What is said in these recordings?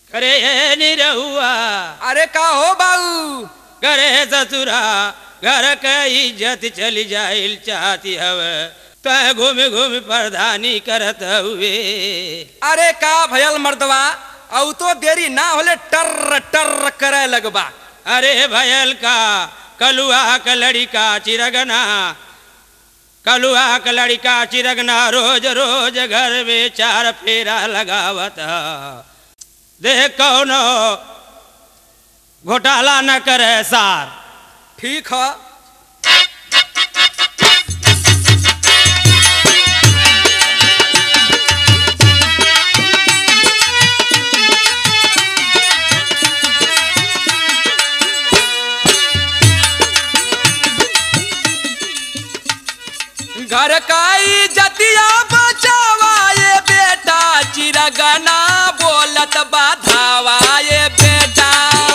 करे ये निरहुआ अरे का हो बाऊ करे ससुरा घर के इज्जत चली जाइल चाहती हवे तय घूम घूम प्रधानी करत हुए अरे का भयल मर्दवा औ तो देरी ना होले टर टर करे लगबा अरे भयल का कलुआ का लड़िका चिरगना कलुआ का लड़िका चिरगना रोज रोज घर में चार फेरा लगावत ह। देख कौनो घोटाला न करे सार ठीक है घर काई जतिया बचावा ये बेटा चिरगना बोलत बाधावा ये बेटा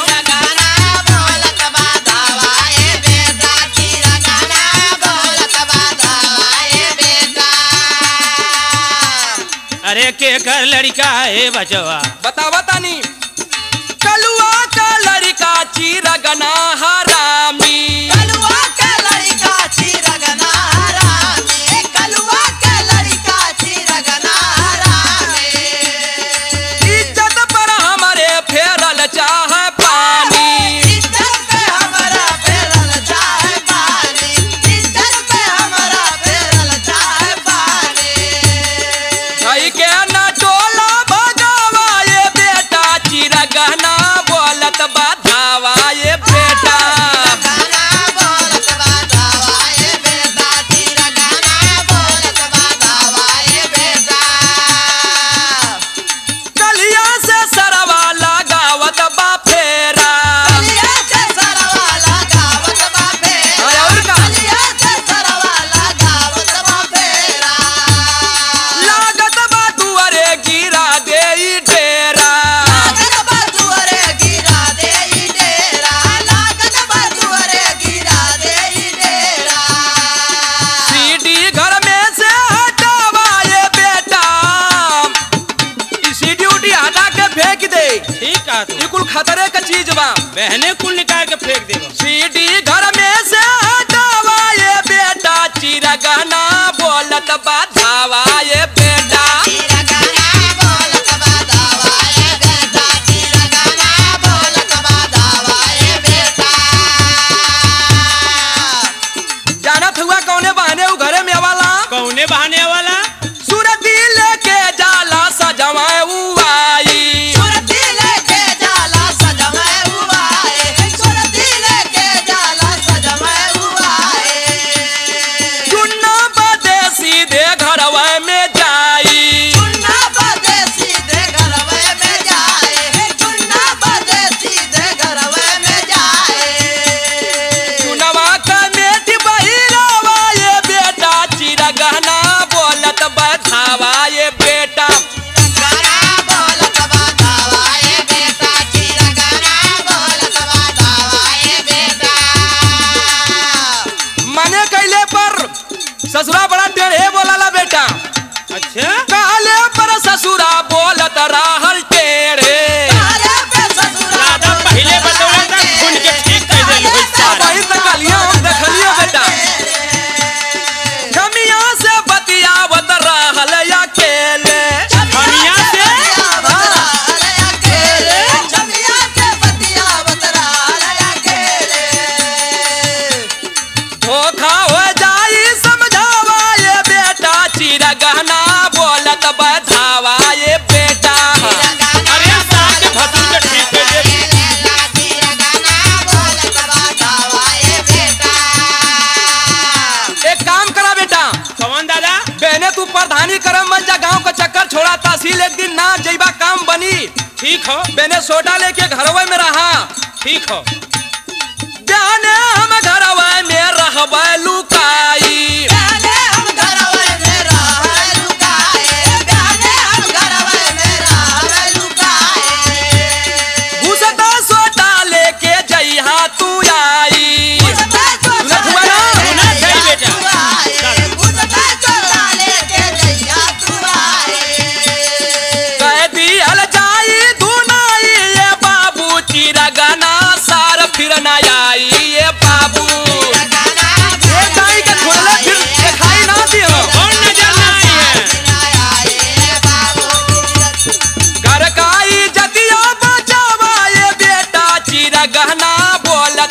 अरे के कर लड़का है बचवा बतावा तानी कलुआ का लड़का चिरगना हरामी इज्जत पर हमारे फेरल चाह पानी भाई के ना टोला भगावा ये बेटा चिरगना बोलत बाधावा ये बेटा कलिया से सरवा लगावत बा फेरा अरे और का लागत बा दुआरे गिरा दे ई डेरा सीडी घर में से हटावा ये बेटा ई सीडी उडी हटा के फेंक दे ठीक है तू ई कुल खतरे का चीज बा बहने कुल निकाल के फेंक देबो सीडी घर में से हटावा ये बेटा चिरगना बोलत बाधावा ये बेटा जानत हुआ कौने बहाने उ घरे में आवाला कौने बहाने वाला सूरती लेके जाला सजवाए उ आई चुन्ना बदे सीधे घरवा में जाई चुनवा का मेटी बहिरावा ये बेटा चिरगना बोलत बधावा ये बेटा मने कैले पर ससुरा बड़ा टेढ़े बोलाला बेटा अच्छा कहले पर ससुरा बोलत रहल टेढ़े दादा पहले बतौला था खून के ठीक कर देल होई सारा वही तक कलिया हम देखलिए बेटा खमिया से बतियावत रहल अकेले खमिया से? धोखा हो जाई समझावा ये बेटा चिरगना बोलत बधावा ये बेटा अरे साथ भतू के ठीक कर दे एक काम करा बेटा कौन दादा बहने तू प्रधानी करम मन जा गांव का चक्कर छोड़ा तहसील एक दिन ना जइबा काम बनी ठीक हो बहने सोडा लेके घरवे में रहा ठीक हो बहने हम घरवे में रहबे लुकाई घुसता सोटा लेके जइहा तू आई सुनत हुआ ना? सुना सही बेटा कह दिहल जाई धुनाई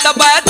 बैठ